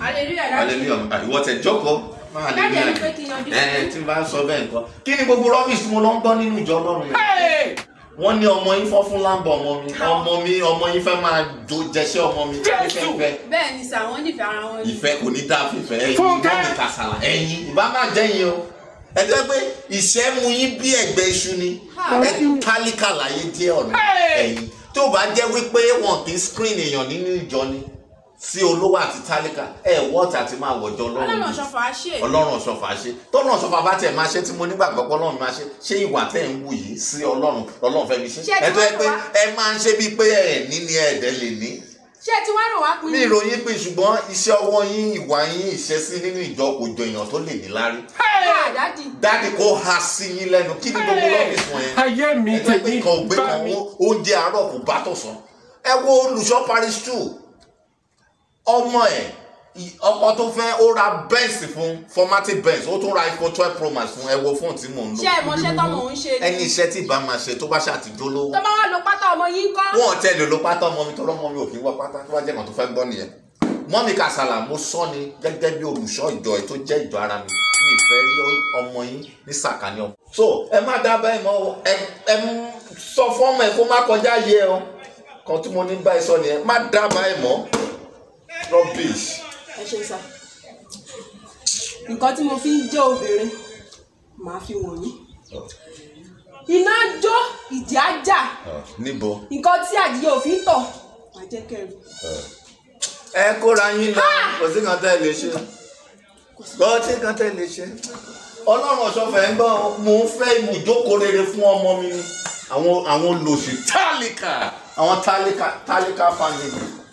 hallelujah dájú hallelujah ìwọ tẹ jókòó máa dájú ẹni pé hallelujah kí n yanjú ẹ tí n bá sọ bẹ́ẹ̀ nǹkan kí ni gbogbo rubbish tí mo lọ ń gbọ́ nínú ìjọ ọlọ́run yẹn Hey! wọ́n ní ọmọ yín fọ́ fún láǹbọ̀ ọmọ mi ọmọ mi ọmọ yín fẹ́ máa jó jẹṣẹ́ ọmọ mi Jésù! fífẹ́ bẹ́ẹ̀ ni sà wọ́n nífẹ̀ẹ́ ara wọn ni ìfẹ́ kò ní dá fífẹ́ ẹ̀yin Fúnkẹ́! mọ́mí kàsàlà ẹ̀yin ìbá má jẹ́yìn o ẹ jẹ́ pé ìṣẹ́ mu yín bí ẹ̀gbẹ́ iṣu ni ẹ tálíkà láyé jẹ́ ọ̀nà Hey! ẹ̀yin tó bá jẹ́ wípé wọn kì í screen èèyàn nínú ìjọ ni sí olówó àti tálíkà ẹ wọ́ọ̀tì àti máa wọ̀jọ ọlọ́run ọlọ́run ọ̀ṣọ́fà á ṣe ọlọ́run ọ̀ṣọ́fà ṣe tọ́lọ́run ọ̀ṣọ́fà bá tiẹ̀ máa ṣe tí mo nígbàgbọ́ pé ọlọ́run máa ṣe ṣé ìwà tẹ̀ ń wù yìí sí ọlọ́run ọlọ́run fẹ́ mi ṣe Ṣé ẹ ti ẹ tó yẹ wá pé wá? ẹ máa ń ṣe bíi pé ẹ ní ni ẹ̀ẹ́dẹ́ lè ní ṣé ẹ ti wá rò wá pin ní ìròyìn pé ṣùgbọ́n iṣẹ́ ọwọ́ yín ìwà yín ìṣesí nínú ìjọ kò jọ èèyàn tó lè ní lárí Ah, dádì dáàdì kó ha sí yín lẹ́nu kí ni gbogbo rọ́bì fún yẹn ayé mi ẹ jẹ́ pé tèmi kan ò gbé bá kan mi. owó oúnjẹ àárọ̀ kò bá tọ̀sán ẹ wo olùṣọ́ parish two ọmọ ẹ̀ ì- ọkọ tó fẹ́ ó ra benz fún formative benz ó tún ra iphone twelve pro max fún ẹ wo fóònù tí mò ń ṣé ẹ lò mọṣẹ́ tọ́mọ òun ṣe ẹni ni iṣẹ́ tí ìbá máa ṣe tó bá ṣàtijọ́ lówó tó bá wá lo pátá ọmọ yín kọ́ wọn ò tẹ́lẹ̀ ló pátá ọmọ mi tó rọ́mọ mi ò kí ń wọ pátá tó bá jẹ́ kan tó fẹ́ gbọ́ nìyẹn mọ́mí kàsálà mo sọ ni gẹ́gẹ́ bí olùṣọ́ ìjọ ẹ̀ tó jẹ́ ìjọ ara mi mi ìfẹ́ rí ọmọ yín ní sàkání ọmọ. so ẹ má dábàá ẹ mọ o, ẹ ẹ mú- sọ fọ́ọ̀mù ẹ kó má kọjá yẹ ọ kan tí mo ní báyìí sọ nìyẹn má dábàá ẹ mọ rubbish. ẹ ṣe sà nǹkan tí mo fi ń jẹ́ obìnrin màá fi wọ̀nyí iná jó ìdí ajá níbo nǹkan tí àdìyẹ òfin tọ̀ màá jẹ́ kẹrin ẹ kóra yín lọ kò sí kan tẹ́ ẹ lè ṣe kò sí kan tẹ́ ẹ lè ṣe ọlọ́run ọ̀ṣọ́fẹ́ ń gbọ́ mò ń fẹ́ ibùjókòó rere fún ọmọ mi ni àwọn àwọn olòṣì tálíkà àwọn tálíkà tálíkà family